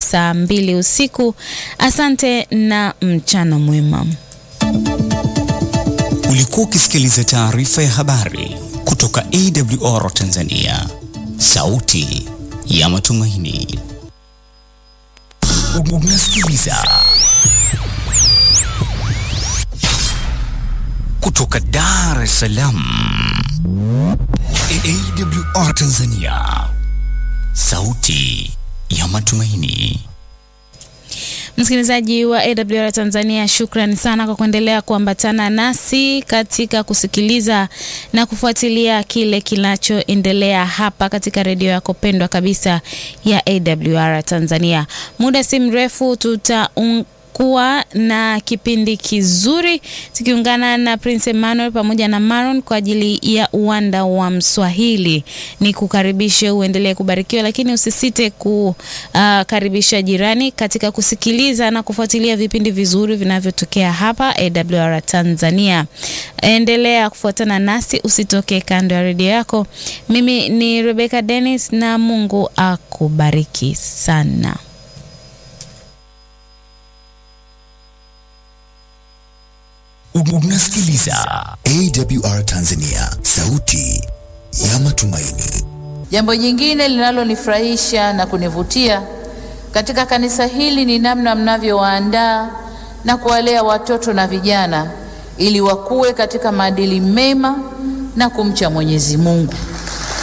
saa mbili usiku. Asante na mchana mwema. Ulikuwa ukisikiliza taarifa ya habari kutoka AWR Tanzania, sauti ya matumaini. Unasikiliza kutoka Dar es Salaam, AWR Tanzania, sauti ya matumaini. Msikilizaji wa AWR Tanzania, shukrani sana kwa kuendelea kuambatana nasi katika kusikiliza na kufuatilia kile kinachoendelea hapa katika redio yako pendwa kabisa ya AWR Tanzania. Muda si mrefu tuta kuwa na kipindi kizuri tukiungana na Prince Emmanuel pamoja na Maron kwa ajili ya uwanda wa Mswahili. Ni kukaribishe uendelee kubarikiwa, lakini usisite kukaribisha jirani katika kusikiliza na kufuatilia vipindi vizuri vinavyotokea hapa AWR Tanzania. Endelea kufuatana nasi, usitoke kando ya redio yako. Mimi ni Rebecca Dennis na Mungu akubariki sana. Unasikiliza AWR Tanzania, sauti ya matumaini. Jambo jingine linalonifurahisha na kunivutia katika kanisa hili ni namna mnavyowaandaa na kuwalea watoto na vijana ili wakuwe katika maadili mema na kumcha Mwenyezi Mungu.